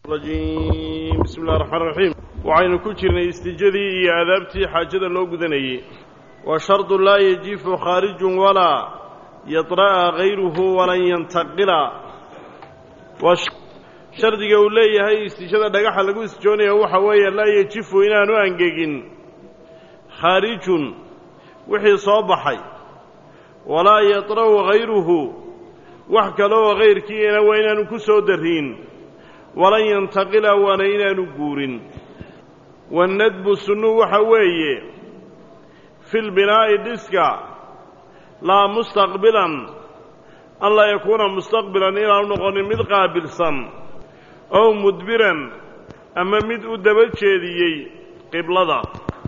rajim bismi illahi raxmaan raxiim waxaynu ku jirnay istijadii iyo aadaabtii xaajada loo gudanayey wa shardu laa yajifu khaarijun walaa yadra'a hayruhu walan yantaqila waa shardiga uu leeyahay istijada dhagaxa lagu istijoonaya waxa weeye laa yajifu inaanu angegin khaarijun wixii soo baxay walaa yadra'u hayruhu wax kaloo hayrkiina waa inaanu ku soo darriin walan yantaqila waana inaanu guurin wanadbu sunnu waxa weeye fi lbinaa'i dhiska laa mustaqbilan an laa yakuuna mustaqbilan inaanu noqonin mid qaabilsan ow mudbiran ama mid u daba jeediyey qiblada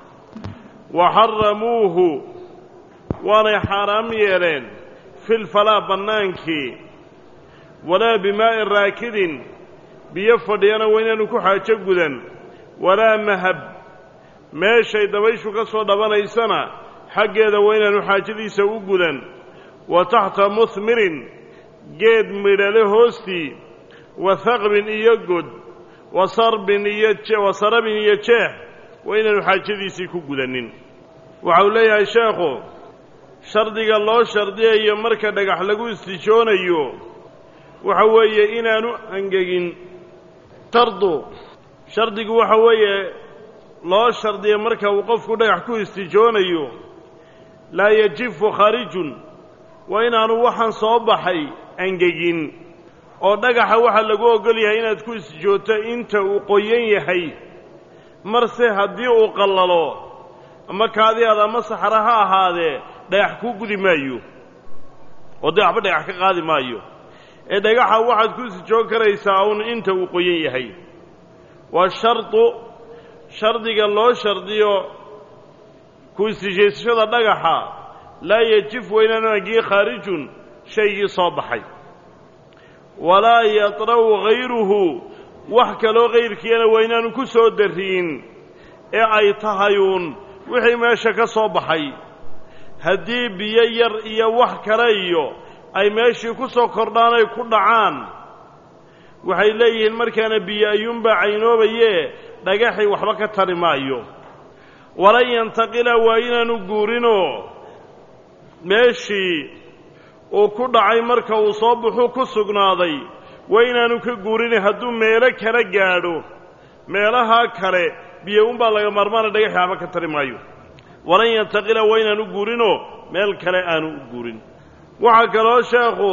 wa xaramuuhu waanay xaaraam yeeleen fi lfalaa bannaankii walaa bimaa'in raakidin biyo fadhiyana waa inaanu ku xaajo gudan walaa mahab meeshay dabayshu ka soo dhabanaysana xaggeeda waa inaanu xaajadiisa u gudan wa taxta muhmirin geed midhale hoostii wa haqbin iyo god wa sarbin iyo wa sarabin iyo jeex waa inaanu xaajadiisii ku gudanin waxa uu leeyahay sheekhu shardiga loo shardiyayo marka dhagax lagu istijoonayo waxa weeye inaanu angegin shardu shardigu waxa weeye loo shardiya marka uu qofku dhagax ku istijoonayo laa yajifu khaarijun waa inaanu waxaan soo baxay angegin oo dhagaxa waxaa lagu ogol yahay inaad ku istijooto inta uu qoyan yahay marse haddii uu qallalo ama kaadiaada ama saxra ha ahaadee dhagax kuu gudi maayo oo dee waxba dhagax ka qaadi maayo ee dhagaxa waxaad ku istijoon karaysaa uun inta uu qoyan yahay waa shardu shardiga loo shardiyo ku istijeysashada dhagaxa laa yajif weynaanu angii khaarijun shaygii soo baxay walaa yadra'u hayruhu wax kaloo hayrkiina waa inaanu ku soo darriin ee ay tahayuun wixii meesha ka soo baxay haddii biyo yar iyo wax kale iyo ay meeshii ku soo kordhaan ay ku dhacaan waxay leeyihiin markaana biyo ayuunbaa caynoobayee dhagaxii waxba ka tari maayo walan yantaqila waa inaanu guurinoo meeshii uu ku dhacay marka uu soo baxuu ku sugnaaday waa inaanu ka guurini hadduu meelo kala gaadho meelahaa kale biyo unbaa laga maarmaana dhagaxii waxba ka tari maayo walan yantaqila waa inaanu guurinoo meel kale aanu u guurin waxaa kaloo sheekhu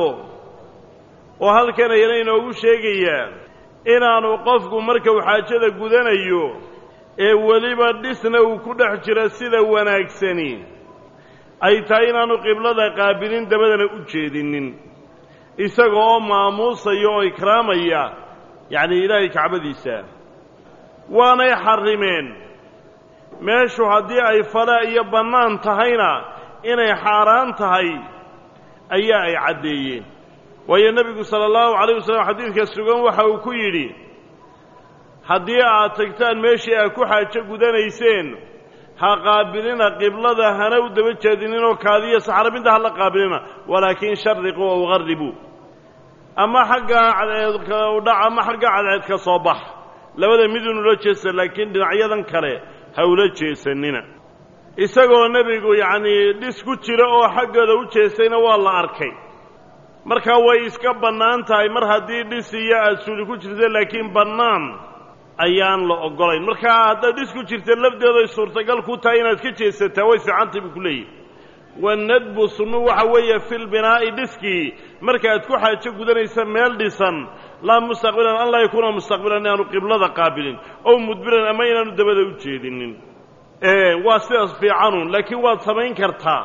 oo halkan ayana inoogu sheegayaa inaanu qofku markau xaajada gudanayo ee weliba dhisna uu ku dhex jiro sida wanaagsani ay tahay inaanu qiblada qaabilin dabadana u jeedinin isaga oo maamuusaya oo ikraamaya yacnii ilaahay kacbadiisa waanay xarrimeen meeshu haddii ay falaa iyo bannaan tahayna inay xaaraan tahay ayaa ay caddeeyeen waayo nebigu sala allahu calayh wasalam xadiidka sugan waxa uu ku yidhi haddii aad tagtaan meeshii aad ku xaajo gudanayseen ha qaabilina qiblada hana u daba jeedininoo kaadiyo saxrabinta ha la qaabilina walaakin shariquu ow qarribuu ama xaggaa cadceedka udhac ama xagga cadceedka soo bax labada midun ula jeesta laakiin dhinacyadan kale ha ula jeesanina isagoo nebigu yacnii dhis ku jira oo xaggooda u jeestayna waa la arkay markaa way iska bannaan tahay mar haddii dhis iyo aad suuli ku jirta laakiin bannaan ayaan la oggolayn markaa haddaad dhis ku jirta lafdeeday suurtagal ku tahay inaad ka jeesataa way fiicantay buu ku leeyahy wanadbu sunnu waxa weeye filbinaa'i dhiskii markaaad ku xaajo gudanaysa meel dhisan laa mustaqbilan an laa yakuuna mustaqbilan inaanu qiblada qaabilin ow mudbiran ama inaanu dabada u jeedinin waa sidaas fiicanun laakiin waad samayn kartaa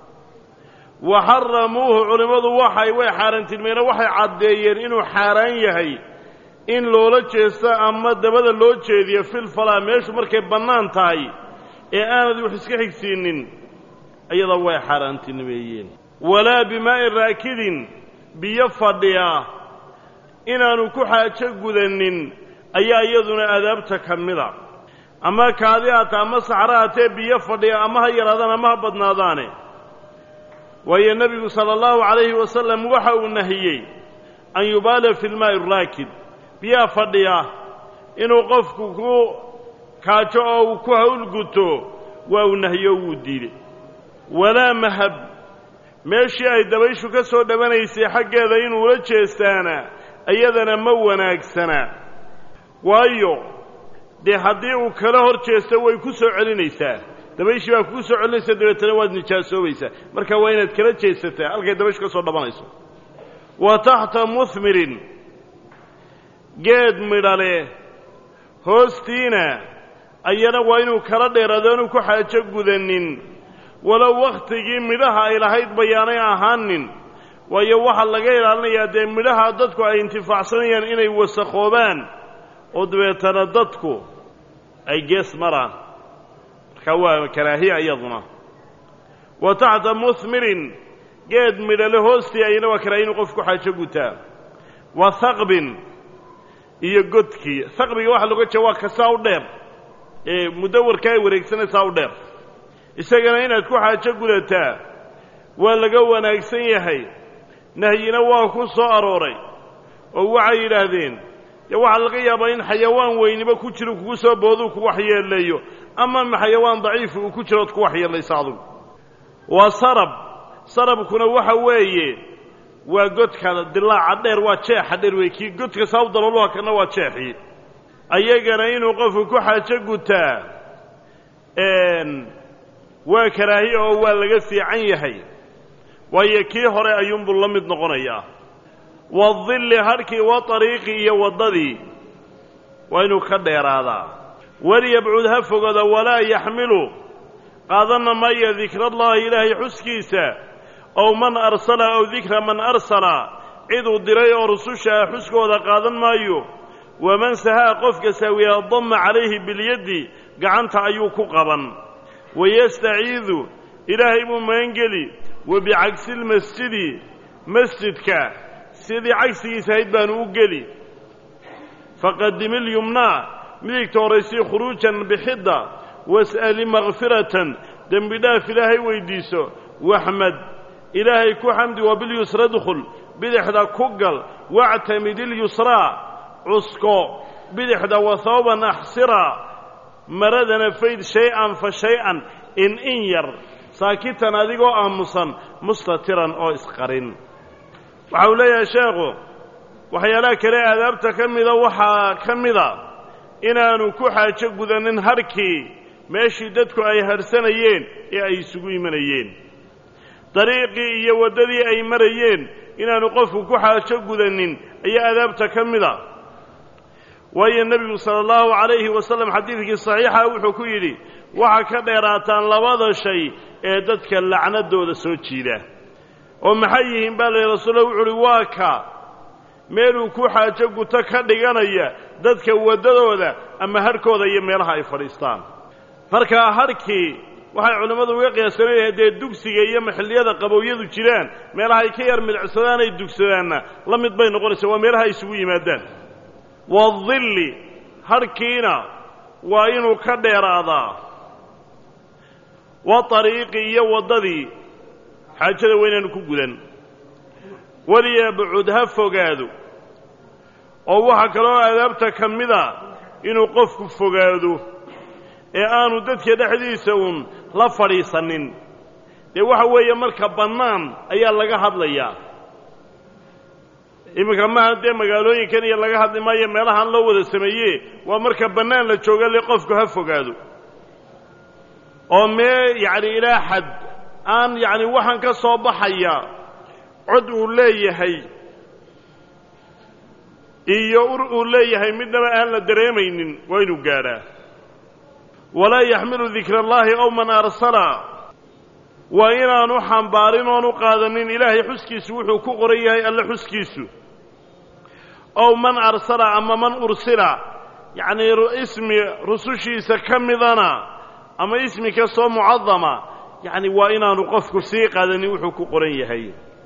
wa xaramuuhu culimmadu waxay way xaaraantilmeena waxay caddeeyeen inuu xaaraan yahay in loola jeesto ama dabada loo jeediyo filfalaa meeshu markay bannaan tahay ee aanad wax iska xigsiinin iyada way xaaraantinimeeyeen walaa bimaa'in raakidin biyo fadhiya inaanu ku xaajo gudanin ayaa iyaduna adaabta ka mida ama kaadi hata ama saxra hatee biyo fadhiya ama ha yaraadaan ama ha badnaadaane waayo nebigu sala allahu calayhi wasalam waxa uu nahiyey an yubaala fi lmaa'i raakid biyaha fadhiya inuu qofku ku kaajo oo uu ku hawlguto waa uu nahyo wuu diiday walaa mahab meeshii ay dabayshu ka soo dhawanaysay xaggeeda inuula jeestaana iyadana ma wanaagsana waayo dee haddii uu kala hor jeesto way ku soo celinaysaa dabayshii baa kugu soo celinaysa dabeetana waad nijaasoobaysaa marka waa inaad kala jeesataa halkay dabayshu ka soo dhabanayso wa taxta muhmirin geed midhale hoostiina ayana waa inuu kala dheeraado inuu ku xaajo gudanin walow wakhtigii midhaha ay lahayd bayaanay ahaanin waayo waxaa laga ilaalinayaa dee midhaha dadku ay intifaacsanayaan inay wasakhoobaan oo dabeetana dadku ay gees maraan marka waa karaahiya iyaduna wa taxta muhmirin geed midhale hoostii ayana waa karaahiya inuu qofku xaajo gutaa wa haqbin iyo godkii haqbiga waxaa loga jeeda waa kasaa u dheer ee mudawarka ay wareegsanaysaa u dheer isagana inaad ku xaajo gudataa waa laga wanaagsan yahay nahyina waa ku soo arooray oo waxay yidhaahdeen dee waxaa laga yaabaa in xayawaan weyniba ku jiro kugu soo booduu ku waxyeeleeyo ama xayawaan daciifi uu ku jiro ood ku waxyeelaysa adugu waa sarab sarabkuna waxa weeye waa godka dilaaca dheer waa jeexa dheer wey kii godka saab daloluha kana waa jeexii ayagana inuu qofku ku xaajo gutaa waa karaahiya oo waa laga fiican yahay waayo kii hore ayuunbuu la mid noqonayaa wadilli harhkii wa ariiqi iyo waddadii waa inuu ka dheeraadaa walyabcud ha fogada walaa yaxmilu qaadanna maayo dikrallaahi ilaahay xuskiisa ow man arsala ow dikra man arsala ciduu diray oo rususha ah xuskooda qaadan maayo waman sahaa qofka saawiyaa damma calayhi bilyaddi gacanta ayuu ku qaban wayastaciidu ilaahay buu magangeli wa bicagsi lmasjidi masjidka sidii cagsigiisa ahayd baanu u geli faqadim ilyumnaa midigta horaysii khuruujan bixidda was'ali makfiratan dembi dhaaf ilaahay weyddiiso waxmad ilaahay ku xamdi wa bilyusra dkhul bidixda ku gal wactamid ilyusraa cusko bidixda wasawban axsira maradana fayd shay-an fa shay-an in in yar saakitan adigoo aamusan mustatiran oo isqarin waxa uu leeyahay sheekhu waxyaalaha kale aadaabta ka mida waxaa ka mida inaanu ku xaajo gudanin harkii meeshii dadku ay harsanayeen ee ay isugu imanayeen dariiqii iyo waddadii ay marayeen inaanu qofku ku xaajo gudanin ayaa aadaabta ka mida waayo nebigu sala allahu calayhi wasallam xadiidkii saxiixa wuxuu ku yidhi waxaa ka dheeraataan labada shay ee dadka lacnadooda soo jiida oo maxay yihiin baa la yidhi rasuulla wuxu uhi waa ka meeluu ku xaajo guto ka dhiganaya dadka waddadooda ama harhkooda iyo meelaha ay fadhiistaan markaa harhkii waxay culimmadu uga qiyaasanayeen dee dugsiga iyo maxilliyada qabowyadu jiraan meelaha ay ka yar midicsadaan ay dugsadaanna la mid bay noqonaysaa waa meelaha ay isugu yimaadaan wadilli harhkiina waa inuu ka dheeraadaa wa ariiqi iyo waddadii xaajada waa inaanu ku gudan walyabcud ha fogaado oo waxaa kaloo aadaabta ka mida inuu qofku fogaado ee aanu dadka dhexdiisa uun la fadhiisanin dee waxa weeye marka bannaan ayaa laga hadlayaa iminka maha dee magaalooyinkan iyo laga hadli maayo meelahaan loo wada sameeye waa marka bannaan la jooga le qofku ha fogaado oo mee yacni ilaa xad aan yacni waxaan ka soo baxaya cod uu leeyahay iyo ur uu leeyahay midnaba aan la dareemaynin waa inuu gaadhaa walaa yaxmilu dikra allaahi ow man arsala waa inaanu xambaarin oonu qaadanin ilaahay xuskiisu wuxuu ku qoran yahay alle xuskiisu ow man arsala ama man ursila yacnii ismi rusushiisa ka midana ama ismi kastoo mucadama yacni waa inaanu qofku sii qaadanin wuxuu ku qoran yahay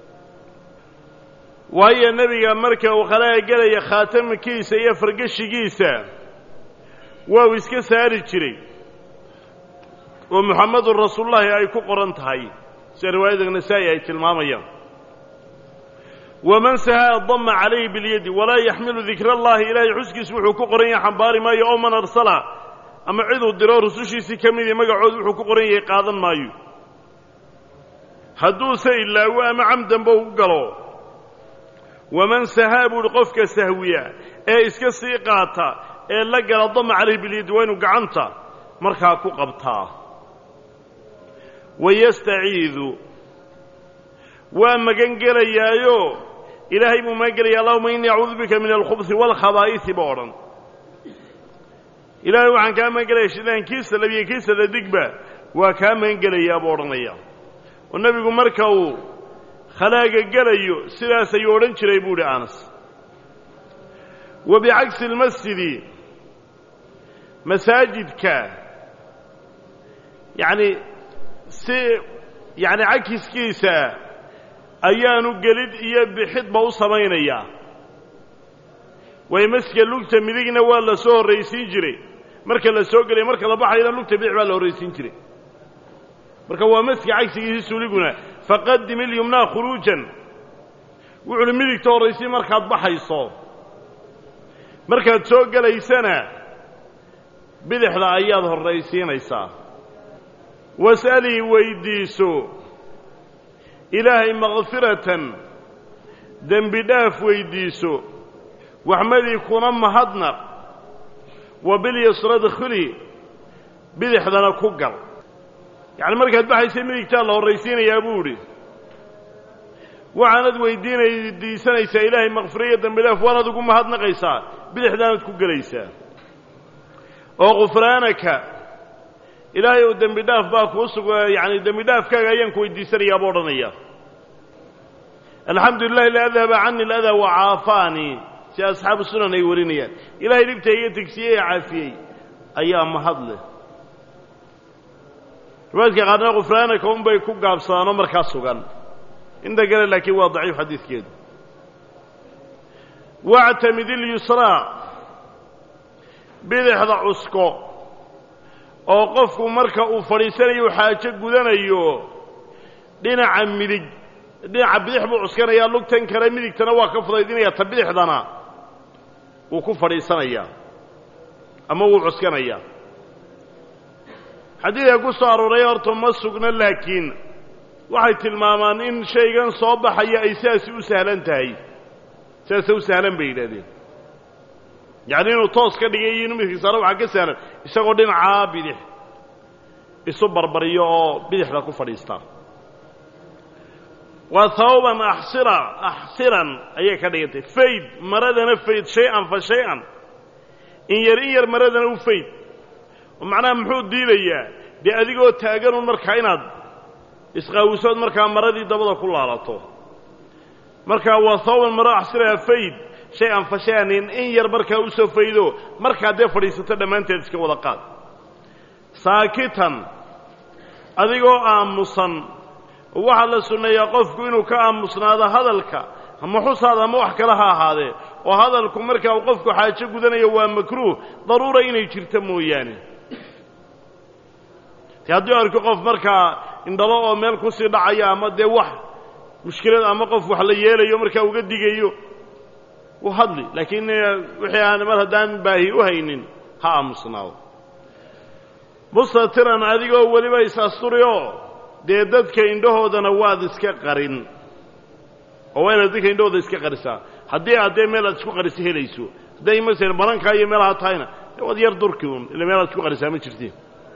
waayo nebiga marka uu khalaaga gelaya khaatamkiisa iyo fargeshigiisa waa uu iska saari jiray oo muxammedun rasuulullaahi ay ku qoran tahay sida riwaayada nasaa'i ay tilmaamayaan waman sahaa dama calayhi bilyadi walaa yaxmilu dikra allahi ilaahay xuskiisu wuxuu ku qoran yahay xambaari maayo oo man arsala ama ciduu diro rusushiisii ka midii magacood wuxuu ku qoran yahay qaadan maayo hadduuse ilaawo ama camdanba u galo waman sahaa buuhi qofka sahwiya ee iska sii qaata ee la gala dama calayhi bilyadi waa inuu gacanta markaa ku qabtaa wayastaciidu waa magan gelayaayo ilaahay buu magan gelaya allahuma innii acuudu bika min alkhubsi waalkhabaa'iisi ba odhan ilaahay waxaan kaa magan gelaya shidaan kiisa labiyo kiisa dadigba waa kaa magan gelayaa buu odhanaya oo nebigu marka uu khalaaga gelayo sidaas ayuu odhan jiray buu idhi anas wa bicagsi almasjidi masaajidka yacni si yacni cakiskiisa ayaanu gelid iyo bixidba u samaynayaa waayo masjidka lugta midigna waa la soo horraysiin jiray marka la soo gelaya marka la baxayana lugta bidix baa la horraysiin jiray marka waa masjidka cagsigiisi suuliguna faqadim ilyumnaa khuruujan wuxuuhi midigta horraysiin markaad baxayso markaad soo gelaysana bidixda ayaad horraysiinaysaa was'alii weyddiiso ilaahay makfiratan dembi dhaaf weyddiiso waxmadii kuna mahadnaq wa bilyasrad khuli bidixdana ku gal yacni markaad baxaysa midigtaa la horraysiinayaa buu idhi waxaanad weydiinaydiisanaysaa ilaahay makfiriyo dembi dhaaf waanaad ugu mahadnaqaysaa bidixdaanaad ku gelaysaa oo khufraanaka ilaahay ou dembi dhaaf baa kuu sug yacani dembi dhaafkaaga ayaan ku weydiisanayaa buu odhanaya alxamdu lilahi la adhaba cani aladaa wa caafaanii si asxaabu sunan ay warinayaan ilahay dhibta iga tegsiyey ee caafiyey ayaa mahad leh riwaayadka qaarna khufraanaka unbay ku gaabsadaanoo markaa sugan inta kale laakiin waa daciif xadiidkeedu wactamid ilyusraa bidixda cusko oo qofku marka uu fadhiisanayo xaajo gudanayo dhinaca midig dhinaca bidix buu cuskanayaa lugtan kale midigtana waa ka fudaydinaya ta bidixdana wuu ku fadhiisanayaa ama wuu cuskanayaa xadiidka ku soo arooray horta ma sugna laakiin waxay tilmaamaan in shaygan soo baxaya ay sidaasi u sahlan tahay sidaasa u sahlan bay yidhahdeen yacni inuu toos ka dhigay iyo inuu midkiisaaro waxaa ka sahlan isagoo dhinacaa bidix isu barbariyo oo bidixda ku fadhiista waa hawaban axsira axsiran ayay ka dhigantay fayd maradana fayd shay-an fa shay-an in yar in yar maradana u fayd oo macnaha muxuu diidayaa dee adigoo taaganun markaa inaad isqaawisood markaa maradii dabada ku laalato markaa waa hawaban maro axsira fayd shay-an fa shay-an in in yar markaa u soo faydo markaa dee fadhiisato dhammaanteed iska wada qaad saakitan adigoo aamusan waxaa la sunneeyaa qofku inuu ka aamusnaado hadalka ama xusaada ama wax kale ha ahaadee oo hadalku marka uu qofku xaajo gudanayo waa makruuh daruura inay jirto mooyaane te haddii arko qof markaa indhalo oo meel kusii dhacaya ama dee wax mushkilad ama qof wax la yeelayo markaa uga digayo u hadli laakiin wixii aan mar haddaan baahi u haynin ha aamusnaado mustatiran adigoo weliba is-asturioo dee dadka indhahoodana waad iska qarin oo waa inaad dadka indhahooda iska qarisaa haddii aad dee meel aad isku qarisa helayso hadday masala barankaa iyo meelaha tahayna waad yar durki un ila meel aad isku qarisaa ma jirtiin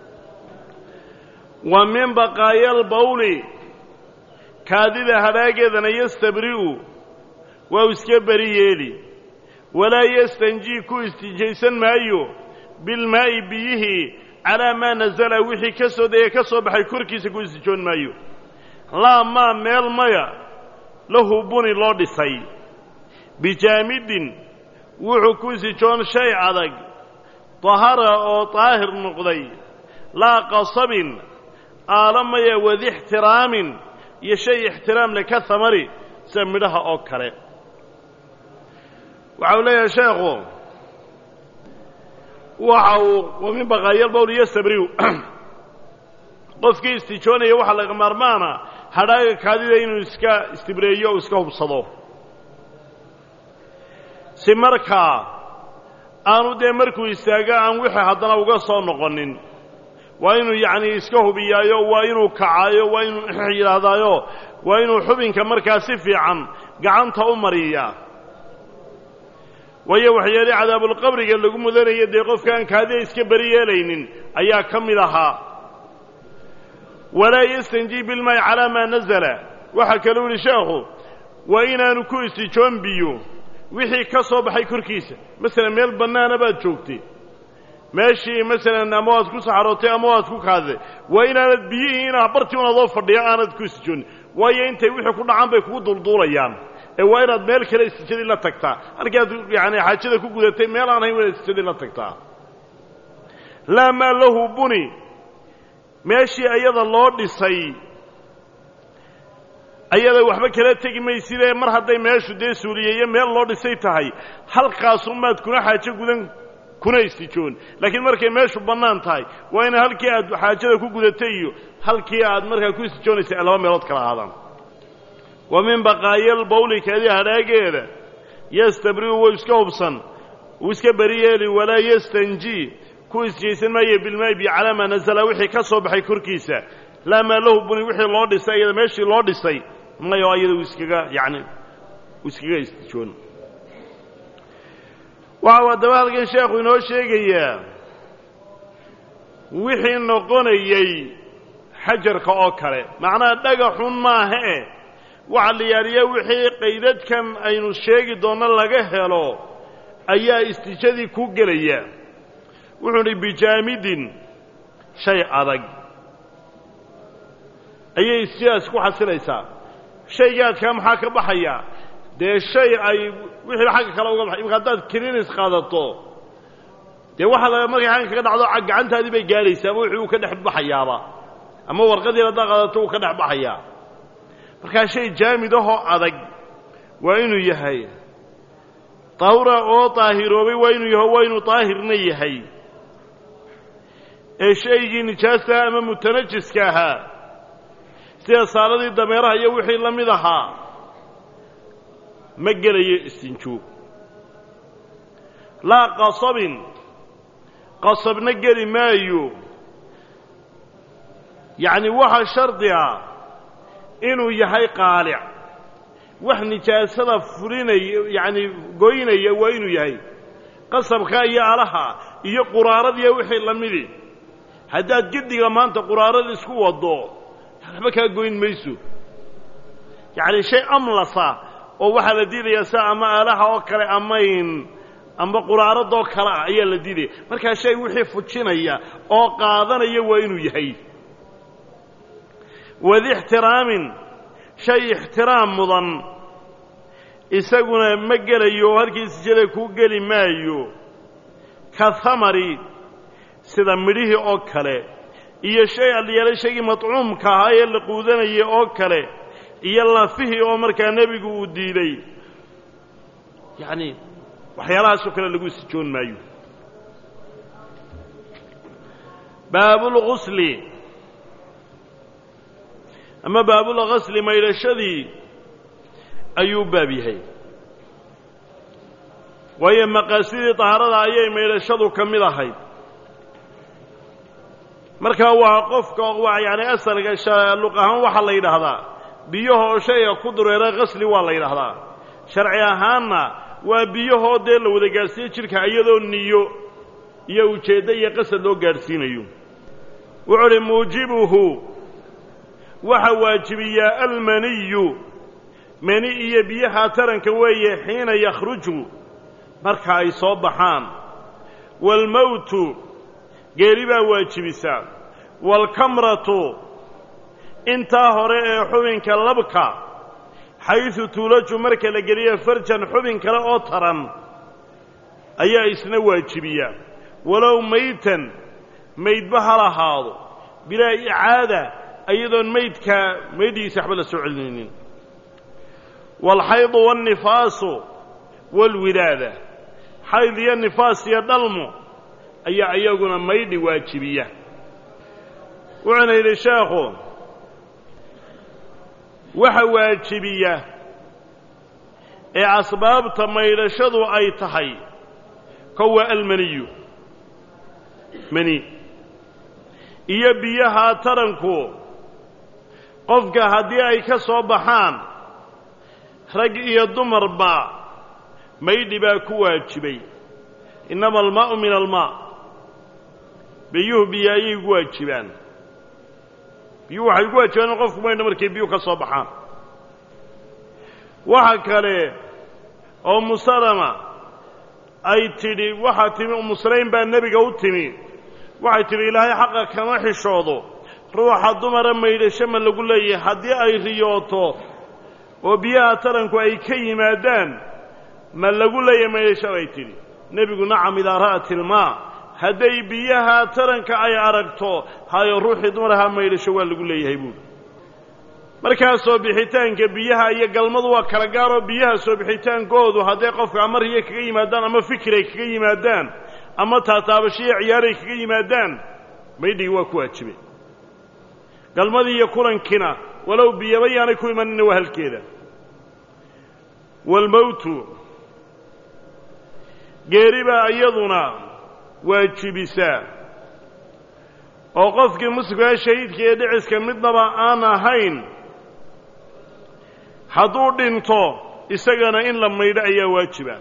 wa min baqaayal bawli kaadida hadhaageedana yastabri'u waa u iska beri yeeli walaa yastanjii ku istijaysan maayo bilmaa'i biyihii calaa maa nasala wixii ka soo degay ka soo baxay korkiisa ku istijoon maayo laa maa meel maya lahu buni loo dhisay bijaamidin wuxuu ku istijoon shay adag dahara oo daahir noqday laa qasabin aala maya wadi ixtiraamin iyo shay ixtiraam le ka hamari sida midhaha oo kale waxa uu leeyahay sheekhu waxa uu wa min baqaayal bawl yastabriu qofkii istijoonaya waxaa laga maarmaana hadhaaga kaadida inuu iska istibreeyo o iska hubsado si markaa aanu dee markuu istaago aan wixii haddana uga soo noqonin waa inuu yacnii iska hubiyaayo waa inuu kacaayo waa inuu yidhaahdaayo waa inuu xubinka markaa si fiican gacanta u mariyaa waayo waxyeelii cadaabulqabriga lagu mudanaya dee qofkaan kaadiya iska beri yeelaynin ayaa ka mid ahaa walaa yastanjii bilmaa'i calaa maa nazala waxaa kaluu yihi sheekhu waa inaanu ku istijoon biyo wixii ka soo baxay korkiisa masalan meel bannaana baad joogtay meeshii masalan ama waad ku saxarootay ama waad ku kaadiday waa inaanad biyihii inaa bartii un adoo fadhiya aanad ku istijoonin waayo intay wixii ku dhacaan bay kugu dulduulayaan ee waa inaad meel kale istijadii la tagtaa halkii aad yaani xaajada ku gudatay meel aan hayn waa inaad istijadii la tagtaa laa maa lahu buni meeshii ayada loo dhisay ayada waxba kala tegi maysidee mar hadday meeshu dee suuliyeeyo meel loo dhisay tahay halkaasumaad kuna xaajo gudan kuna istijoon laakiin markay meeshu bannaan tahay waa ina halkii aad xaajada ku gudatay iyo halkii aad markaa ku istijoonaysay laba meelood kala ahaadaan wa min baqaayal bawli kaadi hadhaageeda yastabri'u wou iska hubsan wuu iska beri yeeli walaa yastanji ku isjaysan maayo bilmaayi bi calaa maa nasala wixii ka soo baxay korkiisa laa maa lahu buni wixii loo dhisay iyada meeshii loo dhisay mayo ayada uu iskaga yacni uu iskaga istijoon waxau haddaba halkan sheekhu inoo sheegayaa wixii noqonayey xajarka oo kale macnaha dhagaxun maaha e waxa la yaaliya wixii qaydadkan aynu sheegi doonno laga helo ayaa istijadii ku gelaya wuxuu idhi bijaamidin shay adag ayay istijadaas ku xasilaysaa shaygaadkaa maxaa ka baxaya dee shay ay wixii xagga kale uga baxay imka haddaad kilinis qaadato dee waxa la markay xagga kaga dhacdo gacantaadii bay gaadhaysaa ama wixii uu ka dhex baxayaaba ama warqadiin haddaad qaadato uu ka dhex baxayaa markaa shay jaamid ahoo adag waa inuu yahay tahura oo daahiroobay waa inuu yaho waa inuu daahirna yahay ee shaygii nijaasta ama mutanajiska ahaa sida saaladii dameeraha iyo wixii la mid ahaa ma gelayo istinjuug laa qasabin qasabna geli maayo yacni waxa shardi ah inuu yahay qaalic wax nijaasada fulinaya yacni goynaya waa inuu yahay qasabka iyo alaha iyo quraaradiiyo wixii la midi haddaad gediga maanta quraarada isku waddo waxba kaa goyn mayso yacni shay amlasa oo waxaa la diidayaa sida ama aalaha oo kale amayn amba quraaradoo kale ah ayaa la diidaya markaa shay wixii fujinaya oo qaadanaya waa inuu yahay wadi ixtiraamin shay ixtiraam mudan isaguna ma gelayo oo halkii sijada kuu geli maayo ka hamari sida midhihii oo kale iyo shay alyeelay shaygii matcuumka ahaa ee la quudanayay oo kale iyo lafihii oo markaa nebigu uu diiday yacni waxyaalahaasoo kale lagu sijoon maayo baabulgusli ama baabulgasli maydhashadii ayuu baab yahay waayo maqaasidii tahaarada ayay maydhashadu ka mid ahayd markaa waa qofka waa yani asalka luq ahaan waxaa la yidhaahdaa biyahoo shayga ku dureera qasli waa la yidhaahdaa sharci ahaanna waa biyahoo dee la wada gaadhsiiyo jidhka iyadoo niyo iyo ujeeddo iyo qasad loo gaadhsiinayo wuxuu uhi muujibuhu waxa waajibiyaa almaniyu mani iyo biyaha taranka weeye xiina yakhruju marka ay soo baxaan waalmowtu geeri baa waajibisaa waalkamratu intaa hore ee xubinka labka xaysu tuulaju marka la geliya farjan xubin kale oo taran ayaa isna waajibiya walow maytan maydba ha lahaado bilaa icaada iyadoon maydkaa maydhigiisa waxba la soo celinaynin waalxaydu waalnifaasu waalwilaada xayd iyo nifaas iyo dhalmo ayaa iyaguna maydhi waajibiya wuxuuna yidhi sheekhu waxa waajibiya ee asbaabta maydhashadu ay tahay kowa almaniyu mani iyo biyaha taranku qofka haddii ay ka soo baxaan rag iyo dumarba maydhi baa ku waajibay innama almaa'u min almaa biyuhu biyo ayay gu waajibaan biyuhu waxay gu waajibaan in qofku maydha markay biyuhu ka soo baxaan waxa kale oo musalama ay tidhi waxaa timi umusalayn baa nebiga u timi waxay tidhi ilaahay xaqa kama xishoodo ruuxa dumara maydhasho ma lagu leeyahay haddii ay riyooto oo biyaha taranku ay ka yimaadaan ma lagu leeyahay maydhasho bay tidhi nebigu nacam idaa ra'at ilmaa hadday biyaha taranka ay aragto hayo ruuxii dumaraha maydhasho waa lagu leeyahay buuri markaa soo bixitaanka biyaha iyo galmadu waa kala gaaroo biyaha soo bixitaankoodu hadday qofka ama riyo kaga yimaadaan ama fikir ay kaga yimaadaan ama taataabashiyo ciyaaray kaga yimaadaan maydhigi waa ku waajibay galmadii iyo kulankiina walow biyaba yaanay ku imanina waa halkeeda waalmowtu geeri baa iyaduna waajibisaa oo qofkii muslimkaa shahiidka ee dhiciska midnaba aan ahayn hadduu dhinto isagana in la maydho ayaa waajiba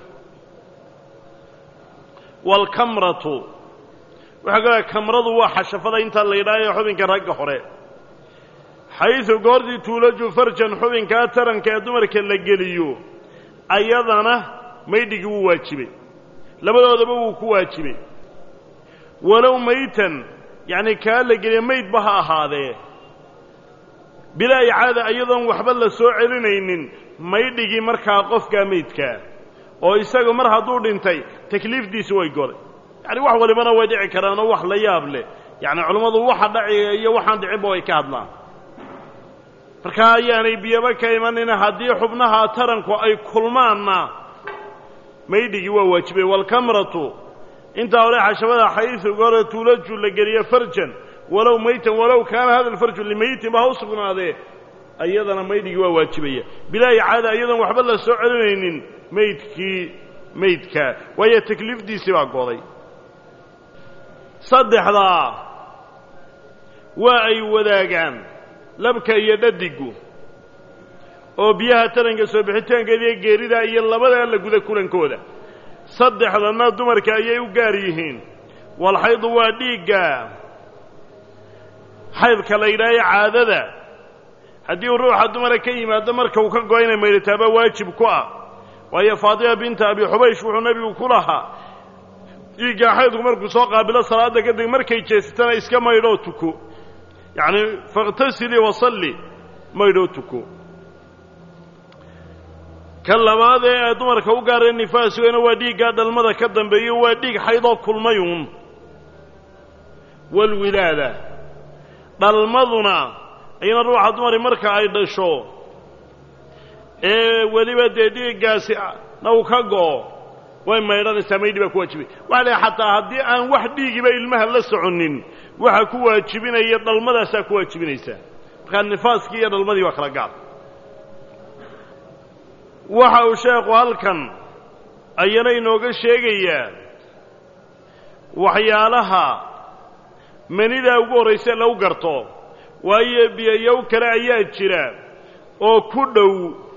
waalkamratu waxaa kalaa kamradu waa xashafada intaa la yidhaahayo xubinka ragga hore xaysu goortii tuulaju farjan xubinkaa taranka ee dumarka la geliyo ayadana maydhigii wuu waajibay labadoodaba wuu ku waajibay walow maytan yacni kaa la geliya maydba ha ahaadee bilaa icaada iyadoon waxba la soo celinaynin maydhigii markaa qofkaa maydkaa oo isagu mar hadduu dhintay takliifdiisi way goday yacni wax walibana way dhici karaan oo wax la yaab leh yacni culammadu waxa dhaciga iyo waxaan dhicinba way ka hadlaan markaa ayaanay biyaba ka imanina haddii xubnaha taranku ay kulmaanna maydhigii waa waajibay waalkamratu intaa hore xashabada xaysu gore tuulaju la geliyo farjan walow maytan walow kaana hada alfarju limaytin ba ha u sugnaadee ayadana maydhigii waa waajibaya bilaa icaada iyadoon waxba la soo celinaynin maydkii maydkaa waayo takliifdiisii baa goday saddexdaa waa ay wadaagaan labka iyo dhadigu oo biyaha taranka soo bixitaankeeda iyo geeridaa iyo labadaa la guda kulankooda saddexdana dumarka ayay u gaar yihiin walxaydu waa dhiigga xaydka la yidhaahayo caadada haddii uu ruuxa dumara ka yimaado marka uu ka go inay maydhataaba waajib ku ah waayo faatima binta abi xubaysh wuxuu nebigu ku lahaa dhiiggaa xaydku markuu soo qaabilo salaadda kadib markay jeesatana iska maydhoo tuko yacni fakhtasilii wasalli maydhoo tuko ka labaad ee ay dumarka u gaaree nifaasgana waa dhiiggaa dhalmada ka dambeeyo waa dhiig xaydoo kulmayuun walwilaada dhalmaduna ayana ruuxa dumari marka ay dhasho ee weliba dee dhiiggaasi na uu ka go'o way maydhanaysaa maydhi baa ku waajibay waxa la xataa haddii aan wax dhiigiba ilmaha la soconin waxa ku waajibinaya dhalmadaasaa ku waajibinaysaa markaa nifaaskii iyo dhalmadii waa kala gaar waxa uu sheekhu halkan ayana inooga sheegayaa waxyaalaha manidaa ugu horrayse lagu garto waayo biyoyow kale ayaa jira oo ku dhow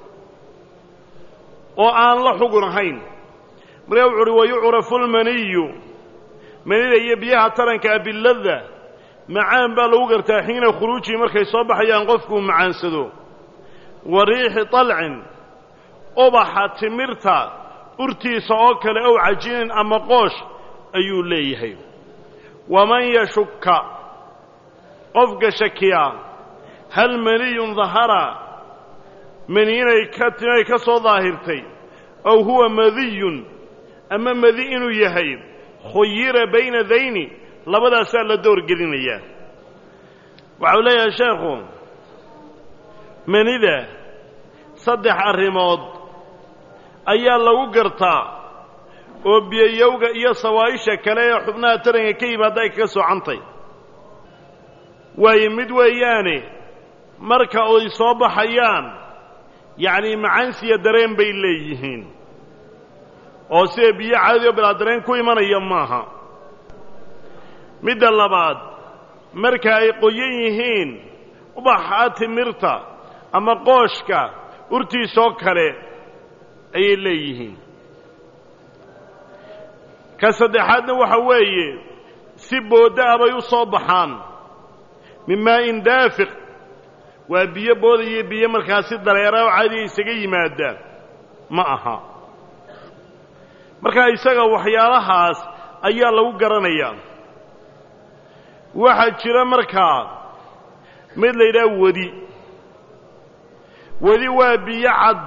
oo aan la xugun ahayn markaa wuxu uhi wayucrafu lmaniyu manida iyo biyaha tarankaa bilada macaan baa lagu gartaa xiina khuruujihi markay soo baxayaan qofkuu macaansado wa riixi طalcin ubaxa timirta urtiisa oo kale ow cajinin ama qoosh ayuu leeyahay waman yashukka qofka shakiya hal maniyun dahara mani inay ka inay ka soo daahirtay ow huwa madiyun ama madi inuu yahay khuyira bayna dayni labadaasaa la doorgelinayaa waxau leeyahay sheekhu manida saddex arrimood ayaa lagu gartaa oo biyayowga iyo sawaa'isha kale ee xubnaha taranka ka yimaada ay kaga soocantay waayo mid weeyaane marka ay soo baxayaan yacnii macansiya dareen bay leeyihiin oo sida biyo caadi oo bilaa dareen ku imanaya maaha midda labaad marka ay qoyan yihiin ubaxa timirta ama qooshka urtiisoo kale ayay leeyihiin ka saddexaadna waxa weeye si boodda ah bay u soo baxaan min maa'in daafiq waa biyo boodaya biyo markaasi dareera oo caadiga isaga yimaada ma aha markaa isaga waxyaalahaas ayaa lagu garanayaa waxaa jira markaa mid la yidhaha wedi wedi waa biyo cad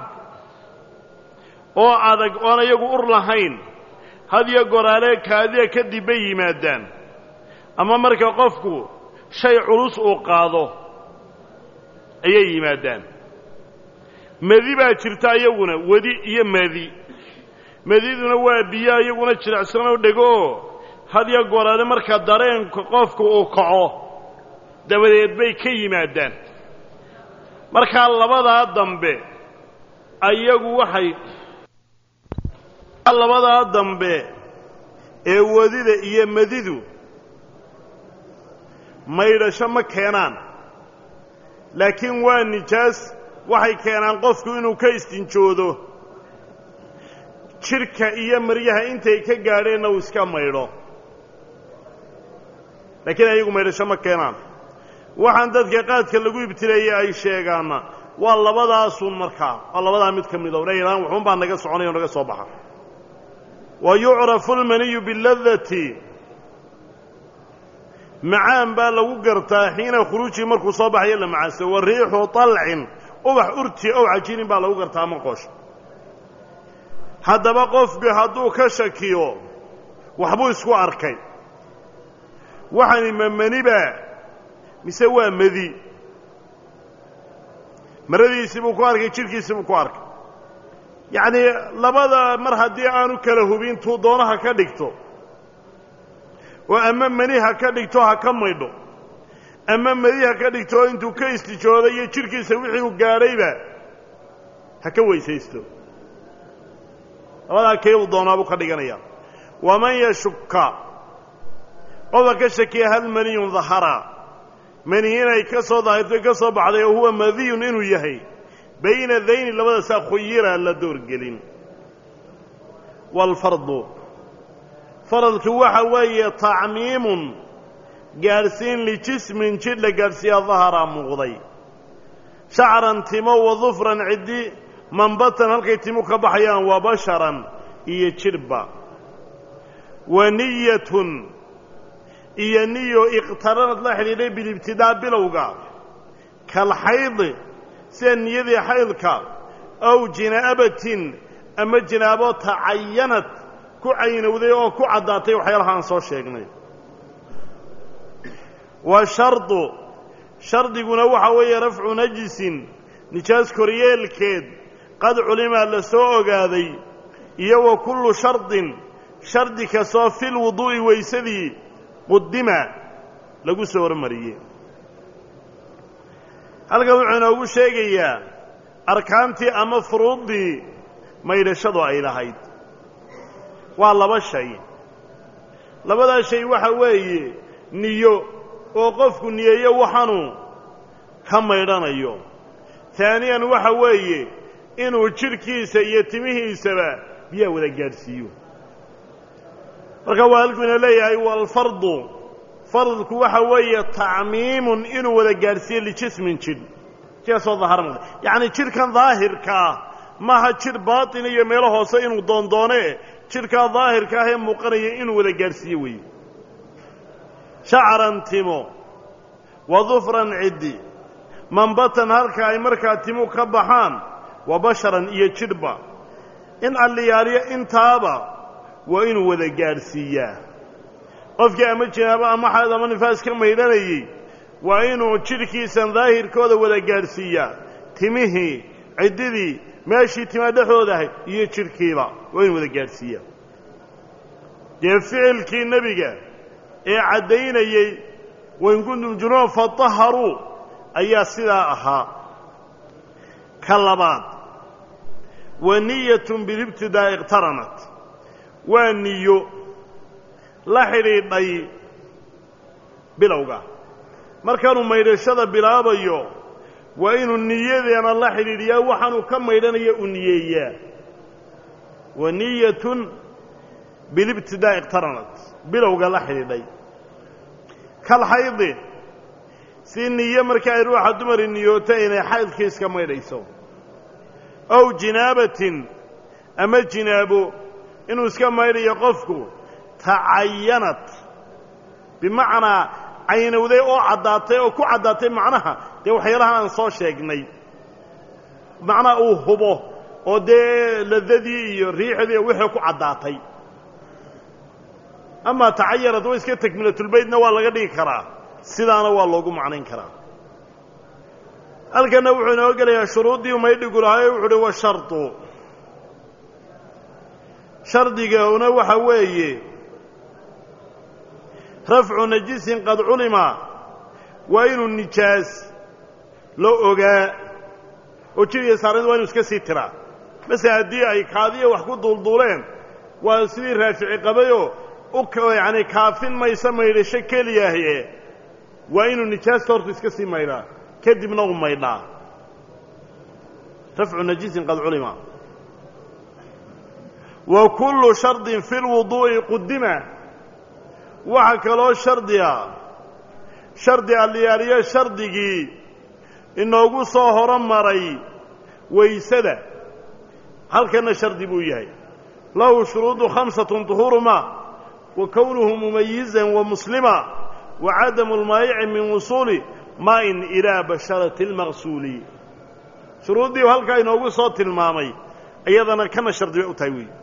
oo adag oon iyagu ur lahayn hadiyo goraale kaadiya kadib bay yimaadaan ama marka qofku shay culus uu qaado ayay yimaadaan medi baa jirta iyaguna wedi iyo medi mediduna waa biyo iyaguna jilicsan oo dhego oo hadiyo goraale marka dareenka qofku uu kaco dabadeed bay ka yimaadaan markaa labadaa dambe ayagu waxay labadaa dambe ee wadida iyo madidu maydhasho ma keenaan laakiin waa nijaas waxay keenaan qofku inuu ka istinjoodo jidhka iyo maryaha intay ka gaadheenna uu iska maydho laakiin ayagu maydhasho ma keenaan waxaan dadka qaadka lagu ibtileeyey ay sheegaanna waa labadaasun markaa waa labadaa mid ka mid o dhayaan waxuun baa naga soconaya o naga soo baxa wa yucrafu almaniyu biladati macaan baa lagu gartaa xiina khuruujihi markuu soo baxayo la macaanso wa riixu طalcin ubax urti ow cajinin baa lagu gartaa ama qoosha haddaba qofku hadduu ka shakiyo waxbuu isku arkay waxani ma maniba mise waa madi maradiisii buu ku arkay jidhkiisii buu ku arkay yacnii labada mar haddii aanu kala hubin tuu doonaha ka dhigto oo ama mani ha ka dhigto ha ka maydho ama madi ha ka dhigto oo intuu ka istijoodo iyo jidhkiisa wixii uu gaadhayba ha ka weysaysto labadaa kee uu doonaabuu ka dhiganayaa waman yashukka qofka ka shakiya hal maniyun dahara mani inay ka soo daahirto ka soo baxday oo huwa madiyun inuu yahay bayna dayni labadaasaa khuyira la doorgelin waalfardu faradku waxa weeye tacmiimun gaadhsiin lijismin jidh la gaadhsiiya daharaa muuqday shacran timo wa dufran ciddi manbatan halkay timu ka baxayaan wa basharan iyo jidhba wa niyatun iyo niyo iqhtaranad la xidhiidhay bilibtidaa bilowga kalxaydi sida niyadii xaydka ow jinaabatin ama jinaabo tacayanad ku caynowday oo ku caddaatay waxyaalaha aan soo sheegnay wa shardu shardiguna waxa weeye rafcu najisin nijaas koryeelkeed qad culimaa la soo ogaaday iyo wa kullu shardin shardi kastoo fil wuduu'i weysadii qudima lagu soo hormariyey halkan wuxuu inoogu sheegayaa arkaantii ama furuuddii maydhashadu ay lahayd waa laba shay labadaa shay waxa weeye niyo oo qofku niyeeyo waxaanu ka maydhanayo taaniyan waxa weeye inuu jidhkiisa iyo timihiisaba biyaa wada gaadhsiiyo marka waa halkuu ina leeyahay waalfardu fardku waxa weeye tacmiimun inuu wada gaadhsiiyo lijismin jidh jidhkaasoo dahara muuqda yacni jidhkan daahirkaa maaha jidh baatin iyo meelo hoose inuu doondoone jidhkaa daahirka ah ee muuqanaya inuu wada gaadhsiiyo weeye shacran timo wa dufran ciddi manbatan halka ay markaa timu ka baxaan wa basharan iyo jidhba in alliyaaliyo intaaba waa inuu wada gaadhsiiyaa qofkii ama jinaabo ama xayd ama nifaas ka maydhanayey waa inuu jidhkiisan daahirkooda wada gaadhsiiyaa timihii ciddidii meeshii timaa dhexdooda ahayd iyo jidhkiiba waa inuu wada gaadhsiiyaa dee ficilkii nebiga ee caddaynayey wain kuntum junuban fataharuu ayaa sidaa ahaa ka labaad wa niyatun bilibtidaa iqtaranat waa niyo la xidhiidhay bilowga markaanuu maydhashada bilaabayo waa inuu niyadeena la xidhiidhiyaa waxaanuu ka maydhanaya u niyeeyaa wa niyatun bilibtidaa iqtaranat bilowga la xidhiidhay kalxaydi si niyo marka ay ruuxa dumari niyooto inay xaydkii iska maydhayso ow jinaabatin ama jinaabo inuu iska maydhayo qofku tacayanat bimacnaa caynowday oo caddaatay oo ku caddaatay macnaha dee waxyaalaha aan soo sheegnay macnaha uu hubo oo dee ladadii iyo riixdii wixii ku caddaatay amaa tacayanad wa iska takmilatulbaydna waa laga dhigi karaa sidaana waa loogu macnayn karaa halkanna wuxuu inoo gelayaa shuruuddii maydhigu lahaa wuxu uhi wa shardu shardigauna waxa weeye rafcu najisin qad culima waa inuu nijaas loo ogaa oo jiriya saarnid waa inu iska sii tiraa mase haddii ay kaadiya wax ku duulduuleen waa sidii raafici qabayoo u yacani kaafin maysa maydhasho keliyaahe waa inuu nijaasta horta iska sii maydhaa kadibna u maydhaa rafcu najisin qad culima wa kullu shardin fi lwuduu'i qudima waxaa kaloo shardiga shardi alliyaaliyo shardigii inoogu soo horomaray waysada halkanna shardi buu yahay lahu shuruudu khamsatun duhuuruma wa kownuhu mumayizan wa muslima wa cadamu lmaayici min wusuuli maa'in ilaa basharati almaqsuuli shuruuddii halkaa inoogu soo tilmaamay iyadana kana shardi bay u tahay weyi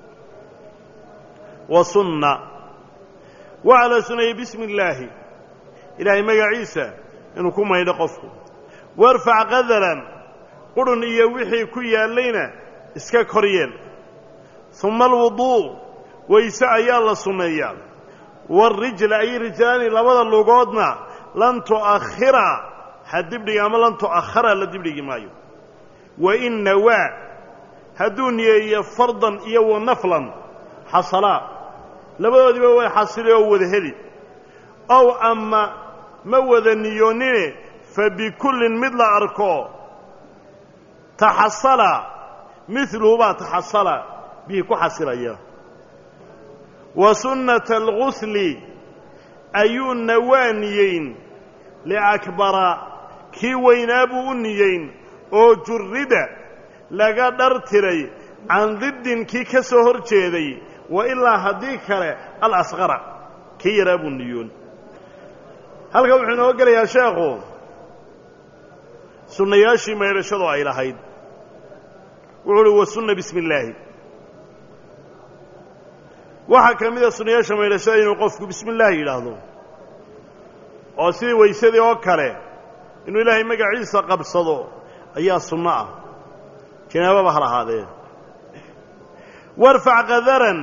wa sunna waxaa la suneeyey bismi illaahi ilaahay magaciisa inuu ku maydho qofku warfac qadaran qurhun iyo wixii ku yaallayna iska kor yeel uma alwuduu wayse ayaa la sunneeyaa waarijla ay rijlaani labada lugoodna lan tu'akhira ha dibdhigi ama lan tu'akhara la dibdhigi maayo wa in nawaa hadduu niyeeyo fardan iyo wa naflan xasalaa labadoodiiba way xasili oo wada heli ow ama ma wada niyoonnine fa bikullin mid la arko taxasala midluhu baa taxasala bihi ku xasilaya wa sunnata algusli ayuu nawaa niyeyn liakbara kii weynaa buu u niyeyn oo jurrida laga dhar tiray can diddin kii ka soo hor jeeday wa ilaa haddii kale alasqara kii yaraa buu niyoon halkan wuxuu inoo gelayaa sheekhu sunnayaashii maydhashadu ay lahayd wuxuu uhi wa sunna bismi illaahi waxaa ka mid a sunnayaasha maydhashada inuu qofku bismi illaahi yidhaahdo oo sidii waysadii oo kale inuu ilaahay magaciisa qabsado ayaa sunno ah janaababa ha lahaadee warfac qadaran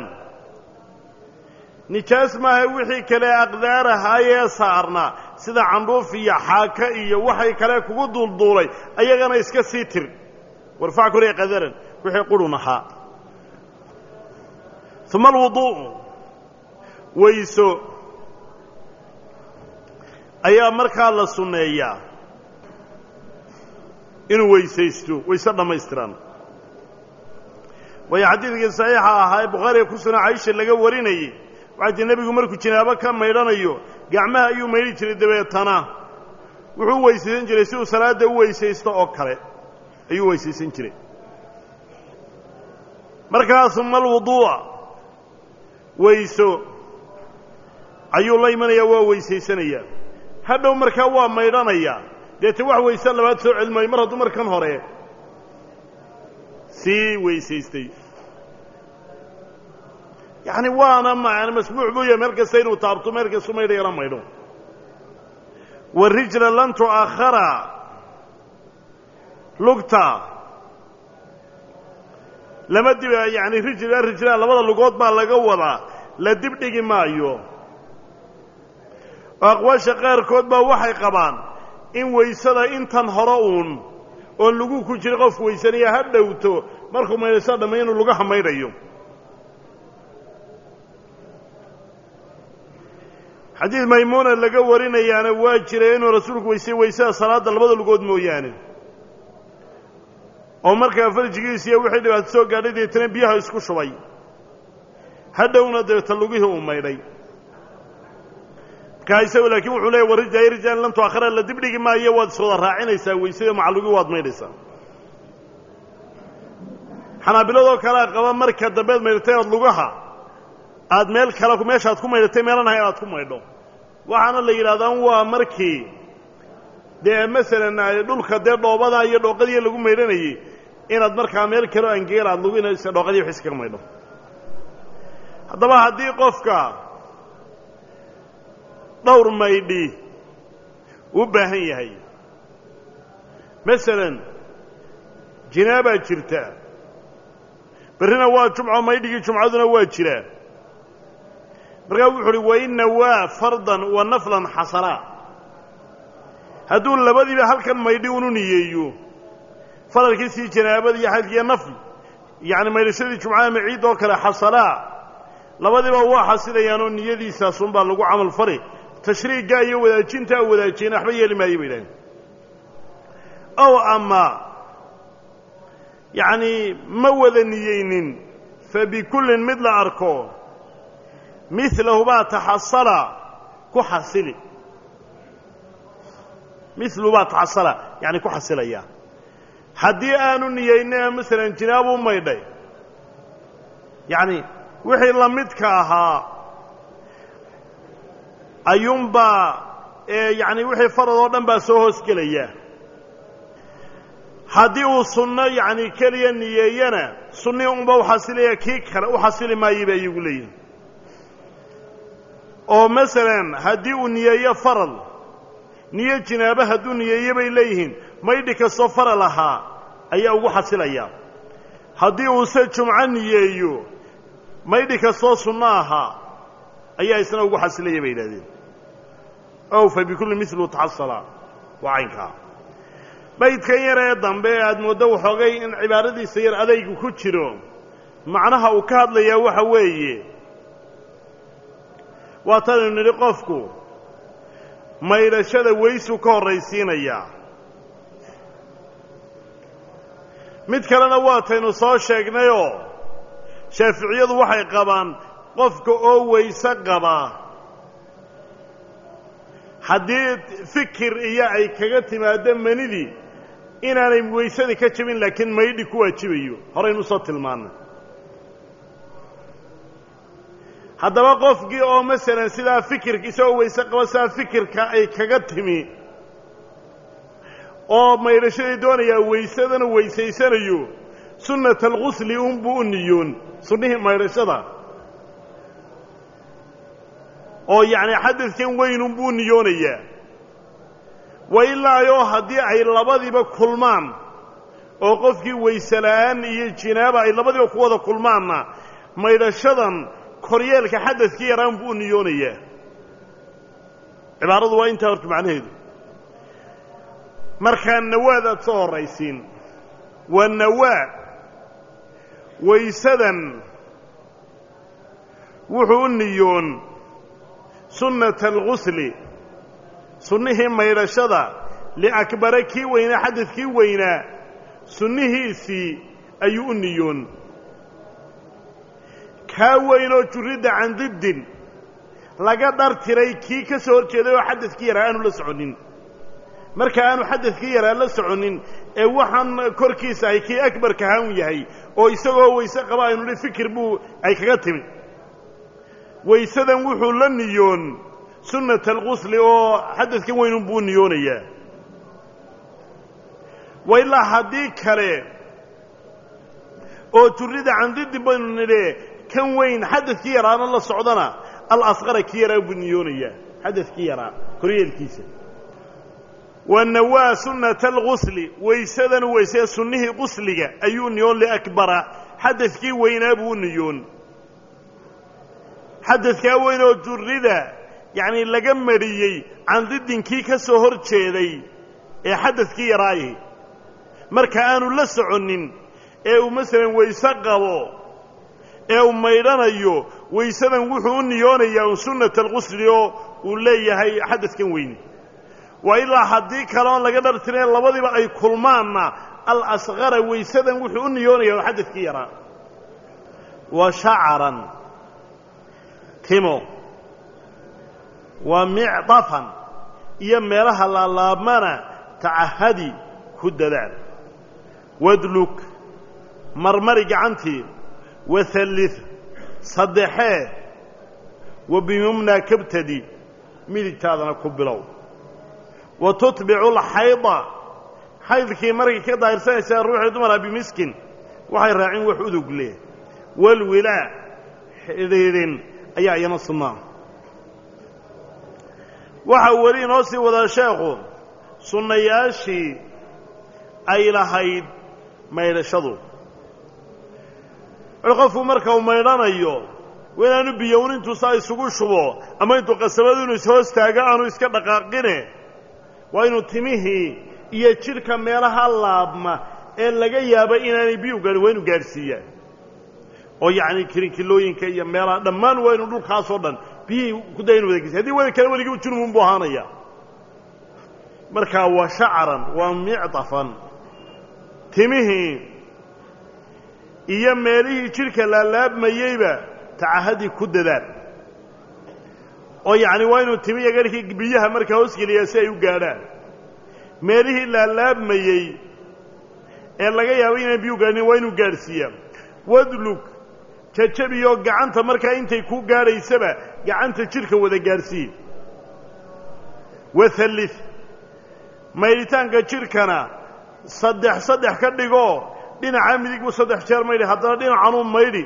nijaas maaha wixii kale aqdaarahaayee saarnaa sida candhuuf iyo xaaka iyo waxay kale kugu duulduulay ayagana iska sii tir warfac koree qadaran wixii qurhun ahaa uma alwuduu'u wayso ayaa markaa la sunneeyaa inuu weysaysto wayse dhammaystiran waayo xadiidkii saxiixa ahaa ee bukhaariga ku sugan caisha laga warinayey waxaa tii nebigu markuu jinaabo ka maydhanayo gacmaha ayuu maydhi jiray dabeetana wuxuu u weysaysan jiray si uu salaadda u weysaysto oo kale ayuu weysaysan jiray markaa uma alwuduu'a weyso ayuu la imanayaa waa weysaysanayaa hadhow markaa waa maydhanayaa deete wax weyse labaad soo celmaayo mar hadduu markan hore sii weysaystay yacni waana man masbuuc buu yahay meel kasta inuu taabto meel kastu maydhayala maydho warijla lan tu'akhara lugta lama dib yani rijla rijla labada lugood baa laga wadaa la dibdhigi maayo oo aqwaasha qaarkood baa waxay qabaan in waysada intan hore uun oon lagu ku jira qofku weysanaya ha dhowto markuu maydhayso dhammay inuu lugaha maydhayo xadiid maymuuna laga warinayaana waa jiray inuu rasuulku weysay weysada salaadda labada lugood mooyaane oo markaa farjigiisiiyo wixii dhibaato soo gaadhay deetana biyaha isku shubay hadhowna dabeeta lugihii uu maydhay markaa isagu laakiin wuxuu leeyay warrijaa rijaan lam tuakhira la dibdhigi maayo waad iswada raacinaysaa weysada macalugii waad maydhaysaa xanaabiladoo kalea qaba marka dambeed maydhatay ood lugaha aad meel kale meeshaaad ku maydhatay meelan ahay aad ku maydho waxaana la yidhahdaan waa markii dee masalan dhulka dee dhoobada iyo dhooqadii lagu maydhanayey inaad markaa meel kaleo angeel aad luginaysa dhooqadii wax iskaga maydho haddaba haddii qofka dhowr maydhi u baahan yahay masalan jinaabaa jirta berrina waa jumco maydhigii jumcaduna waa jiraa markaa wuxu uhi wainna waa fardan wa naflan xasanaa hadduu labadiiba halkan maydhi unu niyeeyo faralkiisii janaabada iyo xaydkiiyo nafl yacni maydhashadii jumcaha ama ciid oo kale xasanaa labadiiba waa xasilayaan oo niyadiisaasunbaa lagu camal fari tashriiggaa iyo wadaajintaa wadaajiyena waxba yeeli maayo bay idhaaheen ow ama yacnii ma wada niyeynin fa bikullin mid la arko milahu baa taxasala ku xasili milu baa taxasala yani ku xasilaya haddii aanu niyeyna masalan jinaabuu maydhay yacni wixii la midka ahaa ayuunbaa yani wixii farad oo dhan baa soo hoosgelaya haddii uu sunno yacni keliya niyeeyana sunnii unba u xasilaya kii kale u xasili maayo bay ayagu leeyihin oo masalan haddii uu niyeeyo faral niyo jinaabo hadduu niyeeyo bay leeyihiin maydhi kastoo faral ahaa ayaa ugu xasilaya haddii uuse jumco niyeeyo maydhi kastoo sunno ahaa ayaa isna ugu xasilaya bay yidhahdeen ow fa bikulli milu taxasala waa caynkaa baydkan yar ee dambe ee aad mooddo waxoogay in cibaaradiisa yar adaygu ku jiro macnaha uu ka hadlayaa waxa weeye waa tanaynu nidhi qofku maydhashada weysuu ka horraysiinayaa mid kalena waataynu soo sheegnayoo shaaficiyadu waxay qabaan qofka oo weyse qabaa haddii fikir iyo ay kaga timaaddo manidii inaanay weysadii ka jabin laakiin maydhi ku waajibayo horaynu usoo tilmaannay haddaba qofkii oo masalan sidaa fikirka isagoo weyse qaba sidaa fikirka ay kaga timi oo maydhashadii doonayaa weysadana weysaysanayo sunnata alghusli unbuu u niyoon sunnihii maydhashada oo yacni xadadkan weyn unbuu u niyoonayaa wa ilaayoo haddii ay labadiiba kulmaan oo qofkii weyse la'aan iyo jinaaba ay labadiiba ku wada kulmaanna maydhashadan koryeelka xadadkii yaraan buu u niyoonayaa cibaaradu waa intaa horta macnaheedu markaa nawaad aad soo horraysiin waa nawaa waysadan wuxuu u niyoon sunnata alghusli sunnihii maydhashada liakbara kii weynaa xadadkii weynaa sunnihiisii ayuu u niyoon kaa weynoo jurridda can diddin laga dhartiray kii ka soo hor jeeday oo xadadkii yaraa aanu la soconin marka aanu xadadkii yaraa la soconin ee waxaan korkiisa ay kii akbarka hawn yahay oo isagoo weyse qaba aynu hi fikir buu ay kaga timi waysadan wuxuu la niyoon sunnata alqusli oo xadadkan weynun buu niyoonayaa wa ilaa haddii kale oo jurrida can diddin baynu nidhe kan weyn xadadkii yaraana la socdana alasqara kii yaraa buu niyoonayaa xadadkii yaraa koryeelkiisa wa nawaa sunnata alghusli waysadan weysee sunnihii qusliga ayuu niyoon liakbara xadadkii weynaa buu u niyoon xadadkaa weyn oo jurrida yacnii laga mariyey can diddinkii ka soo hor jeeday ee xadadkii yaraayahi marka aanu la soconnin ee uu masalan weyse qabo ee uu maydhanayo weysadan wuxuu u niyoonayaa un sunnata alqusli oo uu leeyahay xadadkan weyne waa ilaa haddii kale oon laga dhartireen labadiiba ay kulmaanna al asqara weysadan wuxuu u niyoonayaa un xadadkii yaraa wa shacaran timo wa micdafan iyo meelaha laalaabmana tacahadi ku dadaal wadlug marmari gacantii wahallid saddexee wa biyumnaa kabtadi midigtaadana ku bilow wa tutbicu alxayda xaydkii markay ka daahirsanaysaa ruuxii dumara bimiskin waxay raacin wax udug leh walwilaa xidhiidhin ayaa iyana sunnaa waxaa weli inoo sii wadaa sheekhu sunnayaashii ay lahayd maydhashadu qofku marka uu maydhanayo waa inaanu biyown intuusaa isugu shubo ama intuu qasabadu inu ishoos taago aanu iska dhaqaaqine waa inuu timihii iyo jidhka meelaha laabma ee laga yaaba inaanay biyu gaadhin waa inu gaadhsiiyaan oo yacni kirinkilooyinka iyo meelaha dhammaan waa inu dhulkaasoo dhan biyihii kudaa inu wada gesiy hadii wada kale weligii junubun buu ahaanaya markaa waa shacaran waa micdafan timihii iyo meelihii jidhka laalaabmayeyba tacahadii ku dadaal oo yacni waa inuu timi iyo garhkii biyaha markaa hoosgeliyaa si ay u gaadhaan meelihii laalaabmayey ee laga yaabo inaan biyu gaadhin waa inuu gaadhsiiyaa wadlug jajabiyoo gacanta markaa intay ku gaadhaysaba gacanta jidhka wada gaadhsiiye wahallid maydhitaanka jidhkana saddex saddex ka dhigoo dhinaca midig buu saddex jeer maydhi haddana dhinacanuu maydhi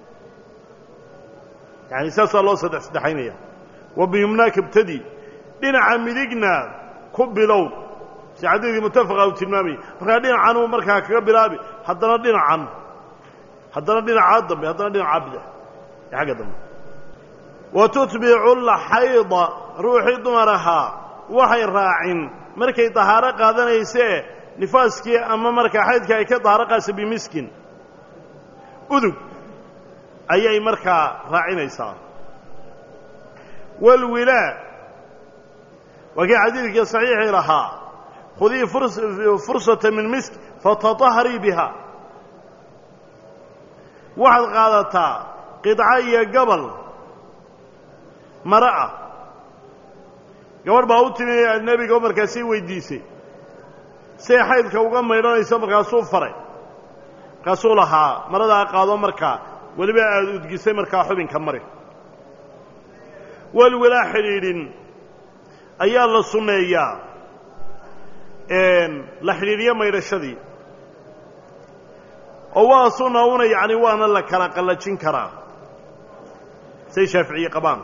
yaani saasaa loo saddex saddexaynaya wa biyumnaaka ibtadi dhinaca midigna ku bilow si xadiidkii mutafaqa uu tilmaamayay markaa dhinacanuu markaa kaga bilaabi haddana dhinacan haddana dhinacaa dambe haddana dhinacaa bidix ee xagga dambe wa tutbicu lxayda ruuxii dumar ahaa waxay raacin markay dahaaro qaadanaysee nifaaskii ama markaa xaydka ay ka dahaaro qaadsa bimiskin udug ayay markaa raacinaysaa walwilaa waa kii xadiidkii saxiixii lahaa khudii fursata min misk fatataharii biha waxaad qaadataa qidco iyo gabal mara ah gabadh baa u timi nebiga oo markaasii weydiisay siay xaydka uga maydhanayso markaasuu faray markaasuu lahaa maradaa qaado markaa weliba aada udgisay markaa xubinka mari walwilaa xidhiidhin ayaa la sunneeyaa la xidhiidhiyo maydhashadii oo waa sunna una yacni waana la kala qallajin karaa say shaaficiye qabaan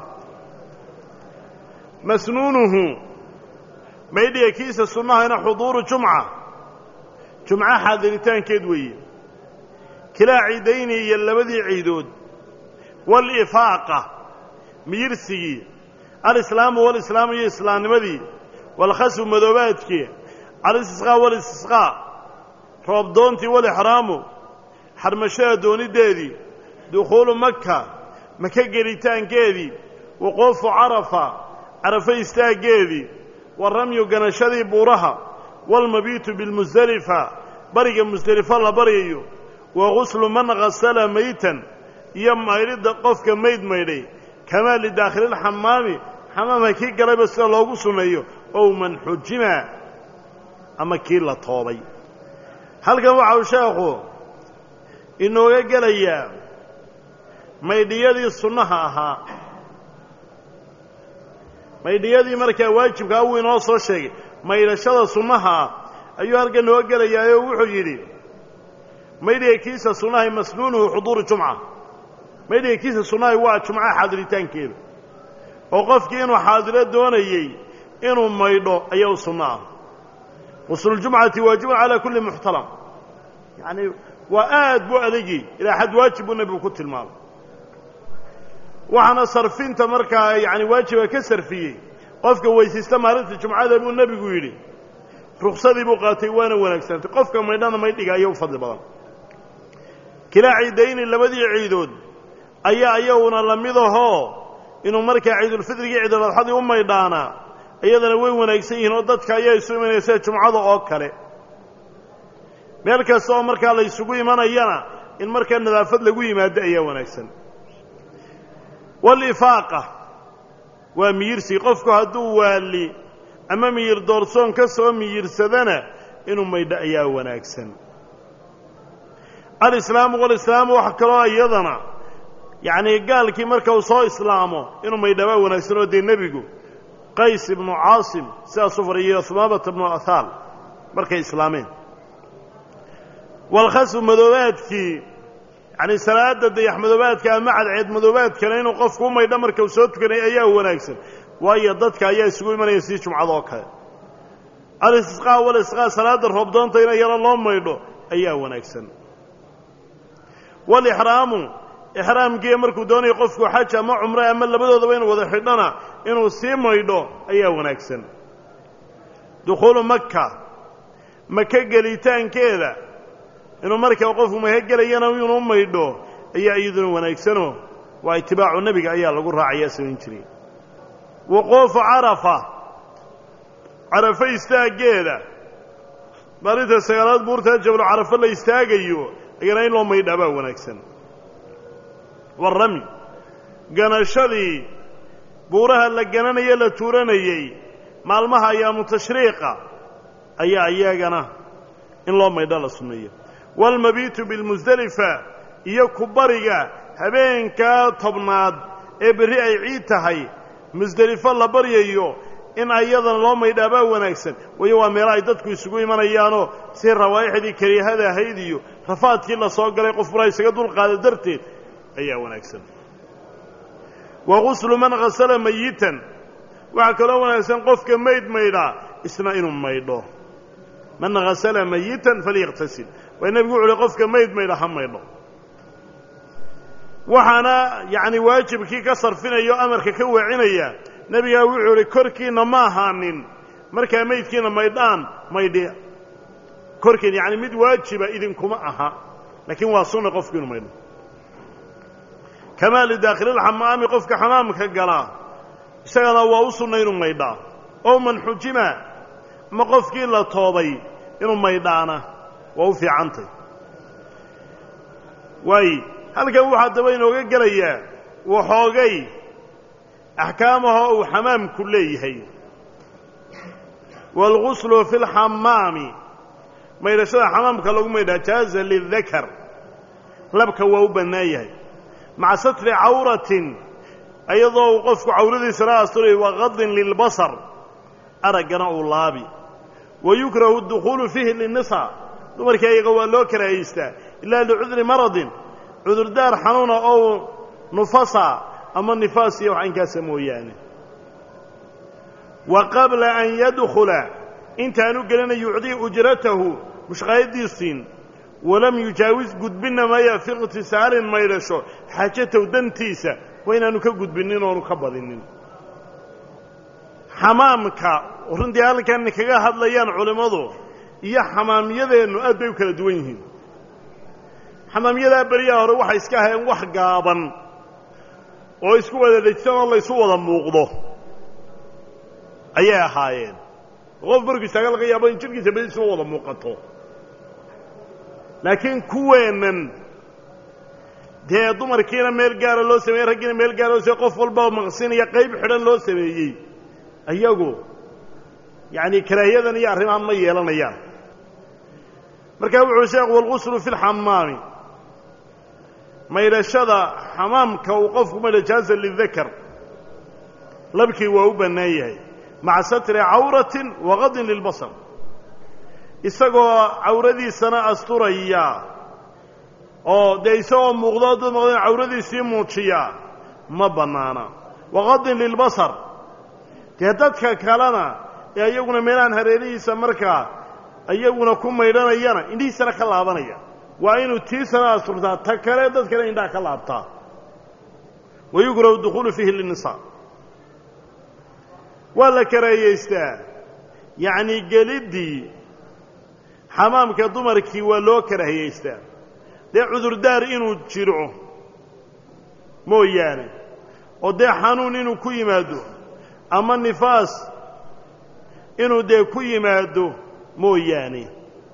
masnuunuhu maydhiga kiisa sunnahayna xuduuru jumca jumco xaadiritaankeed weeye kilaa ciidayni iyo labadii ciidood waalifaaqa miyirsigii alislaamu walislaamu iyo islaamnimadii waalkhasbu madoobaadkii alistisqaa walistisqaa roobdoontii walixraamu xarmashada dooniddeedii dukhuulu maka maka gelitaankeedii wuquufu carafa carafo istaaggeedii waramyu ganashadii buuraha waalmabiitu bilmusdelifa bariga musdelifo la baryayo wa guslu man hasala maytan iyo maydhidda qofka mayd maydhay kamaa lidaakhililxamaami xamaamka kii galayba sida loogu sunneeyo ow man xujima ama kii la toobay halkan waxa uu sheekhu inooga gelayaa maydhiyadii sunnaha ahaa maydhiyadii markaa waajibkaa wuu inoo soo sheegay maydhashada sunnaha ah ayuu halkan noo gelayaayoo wuxuu yidhi maydhiga kiisa sunnahay masnuunuhu xuduuru jumca maydhiga kiisa sunnahay waa jumcaha xaadiritaankeedu oo qofkii inuu xaadiro doonayey inuu maydho ayaa u sunno ah qusluljumcati waajibun calaa kulli muxtaram yacni waa aad buu adagii ilaa xad waajib buu nebigu ku tilmaamay waxaana sarfinta markaa yacni waajiba ka sarfiyey qofka weysaysta maalinta jumcada buu nebigu yidhi ruksadii buu qaatay waana wanaagsantay qofka maydhana maydhiga ayaa u fadli badan kilaa ciidayni labadii ciidood ayaa iyaguna la mid ahoo inuu markaa ciidulfidrigii ciiduladxadii u maydhaanaa iyadana way wanaagsan yihiin oo dadka ayaa isu imanaya sida jumcada oo kale meel kasta oo markaa la ysugu imanayana in markaa nadaafad lagu yimaado ayaa wanaagsan walifaaqa waa miyirsi qofku hadduu waali ama miyir doorsoon ka soo miyirsadana inuu maydho ayaa wanaagsan alislaamu walislaamu waxa kaloo iyadana yacnii gaalkii marka uu soo islaamo inuu maydhabaa wanaagsan oo dee nebigu qays ibnu caasim sidaasuu fariyo humaamata ibnu athaal markay islaameen walkhasfu madoobaadkii yacnii salaadda dayax madoobaadka ama cadceed madoobaadkana inuu qofku u maydho marka uu soo tukanay ayaa wanaagsan waayo dadka ayaa isugu imanaya sidii jumcada oo kale alistisqaa walisqaa salaadda roobdoonta in yaro loo maydho ayaa wanaagsan walixraamu ixraamkiiyo markuu doonayo qofku xaj ama cumre ama labadoodaba inu wada xidhana inuu sii maydho ayaa wanaagsan dukhuulu maka maka gelitaankeeda inuu markaa qofku maka gelayana inuu maydho ayaa iyaduna wanaagsanoo waa itibaacu nebiga ayaa lagu raacayaa samayn jiray wuquufu carafa carafo istaaggeeda maalinta sagaalaad buurtaa jablo carafo la istaagayo ayana in loo maydhaa baa wanaagsan warami ganashadii buuraha la gananaye la tuuranayey maalmaha ayaamu tashriiqa ayaa iyagana in loo maydho la sunneeyo waalmabiitu bilmusdelifa iyo kubariga habeenkaa tobnaad ee berri ay ciid tahay musdelifo la baryayo in ayadana loo maydhaa baa wanaagsan waayo waa meelo ay dadku isugu imanayaanoo si rawaa'ixdii kariihada ahayd iyo rafaadkii la soo galay qof bura isaga dulqaada darteed ayaa wanaagsan wa guslu man khasala mayitan waxaa kaloo wanaagsan qofka mayd maydhaa isna inuu maydho man khasala mayitan falyaqtasil waa nebigu wuxu uhi qofka mayd maydha ha maydho waxaana yacni waajibkii ka sarfinaya o amarka ka waacinaya nebigaa wuxuu idhi korkiinna ma ahaanin markaa maydkiina maydhaan maydhi korkiin yacni mid waajiba idinkuma aha laakiin waa sunna qofku inu maydho kamaa lidaakhililxamaami qofka xamaamka galaa isagana waa u sunna inuu maydhaa oo man xujima ama qofkii la toobay inuu maydhaana waa u fiicantay waaye halkan waxaa daba inooga gelayaa waxoogay axkaamahoo uu xamaamku leeyahay waalguslu fi lxamaami maydhashada xamaamka lagu maydhaa jaaza lidakar labka waa u bannaan yahay maca satri cawratin iyadoo uu qofku cawradiisana asturay waqadin lilbasar araggana uu laabi wa yukrahu dukhuulu fiihi linnisaa dumarkii ayaga waa loo karaahaystaa ilaa licudri maradin cudurdaar xanuuna oo nufasa ama nifaas iyo wax inkaasa mooyaane wa qabla an yadkhula intaanu gelina yucdii ujratahu mushqaayadiisiin walam yujaawis gudbinna maya fi iqtisaalin maydhasho xaajatow dantiisa waa inaanu ka gudbinin oonu ka badinin xamaamka runtii halkan kaga hadlayaan culimmadu iyo xamaamyadeennu aad bay u kala duwan yihiin xamaamyadaa beriyaha hore waxay iska ahayeen wax gaaban oo isku wada dhejsan oo laysu wada muuqdo ayay ahaayeen qof markuu istaaga laga yaabo in jidhkiisa badiisuma wada muuqato laakiin kuweennan dee dumarkiina meel gaara loo sameeyey raggiina meel gaara loo sameyey qof walba maqsinaya qayb xidhan loo sameeyey ayagu yacani karaahiyadan iyo arrimahan ma yeelanayaan markaa wuxuu sheekhu walguslu fi lxamaami maydhashada xamaamka uu qofku maydha jaaza lidakar labkii waa u bannaan yahay maca satri cawratin waqadin lilbasar isagoo cawradiisana asturaya oo dee isagoo muuqdo dad maqdeen cawradiisii muujiya ma bannaana waqadin lilbasar dee dadka kalena ee iyaguna meelahan hareerihiisa markaa iyaguna ku maydhanayana indhihiisana ka laabanaya waa inuu tiisana asturtaa ta kale dad kale indhaha ka laabtaa wa yukrahu dukhuulu fiihi linnisaa waa la karaahiyaystaa yacnii geliddii xamaamka dumarkii waa loo karaahiyaystaa dee cudurdaar inuu jiro mooyaane oo dee xanuun inuu ku yimaado ama nifaas inuu dee ku yimaado mooyaane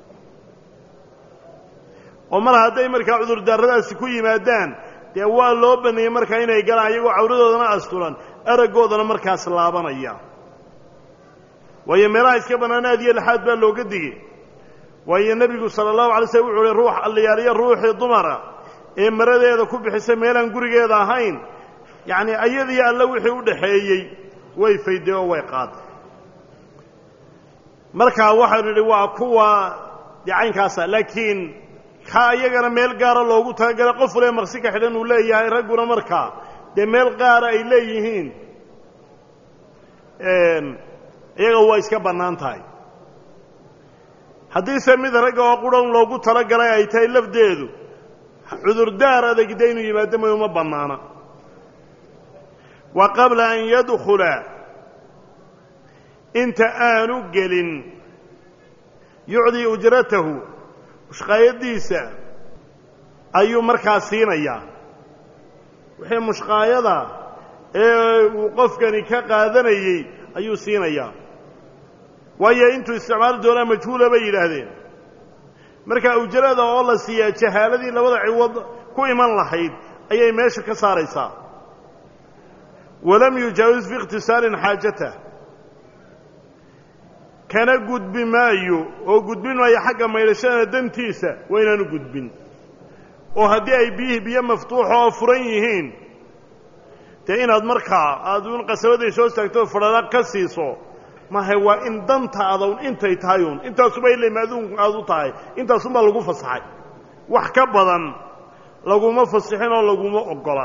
oo mar hadday markaa cudurdaaradaasi ku yimaadaan dee waa loo baneeyey markaa inay galaan iyagoo cawradoodana asturan araggoodana markaas laabanaya waayo meelaha iska bannaan aad iyo laxaad baa looga digay waayo nebigu sala allahu alay slm wuxu uhi ruux alliyaaliyo ruuxii dumara ee maradeeda ku bixisa meelaan gurigeeda ahayn yacnii ayadiyo alle wixii u dhaxeeyey way fayday oo way qaaday markaa waxaynu nidhi waa kuwa dee caynkaasa laakiin ka iyagana meel gaara loogu talagalay qof waliba maqsi ka xidhan uu leeyahay ragguna markaa dee meel qaara ay leeyihiin iyaga waa iska bannaan tahay haddiise mid ragga oo qurhan loogu talagalay ay tahay lafdeedu cudurdaar adagda inuu yimaado may uma bannaana wa qabla an yadkhula inta aanu gelin yucdii ujratahu mushqaayadiisa ayuu markaa siinayaa wixii mushqaayada ee uu qofkani ka qaadanayey ayuu siinayaa waayo intuu isticmaali doonaa majhuula bay yidhaahdeen marka ujrada oo la siiyaa jahaaladii labada ciwad ku iman lahayd ayay meesha ka saaraysaa walam yujaawis fi ikhtisaarin xaajatah kana gudbi maayo oo gudbin maayo xagga maydhashada dantiisa waa inaanu gudbin oo haddii ay biyihii biyo maftuuxa oo furan yihiin dee inaad markaa aad un qasabadii soo istaagto fadhada ka siiso maha waa in dantaada un intay tahay un intaasuba ilama aduunku aad u tahay intaasunbaa lagu fasaxay wax ka badan laguma fasixin oo laguma oggola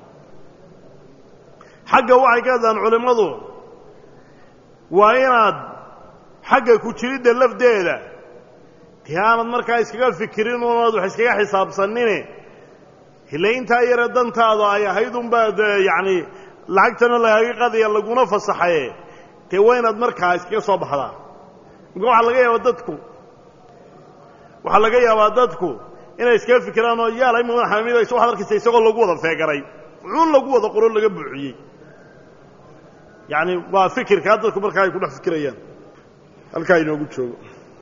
xagga waxay ka hadlaan culimmadu waa inaad xagga ku jiridda lafdeeda dee aanad markaa iskaga fikirin unaad wax iskaga xisaabsanine ile intaa yare dantaada ay ahayd unbaad yacni lacagtana lagaaga qadaya laguna fasaxaye dee waa inaad markaa iskaga soo baxdaa marka waxaa laga yaabaa dadku waxaa laga yaabaa dadku inay iskaga fikiraan oo yaal ima xamidayso waxad arkaysa isagoo lagu wada feegaray cuun lagu wada qoro laga buuxiyey yacni waa fikirkaa dadku markaa ay ku dhex fikirayaan halkaa inoogu joogo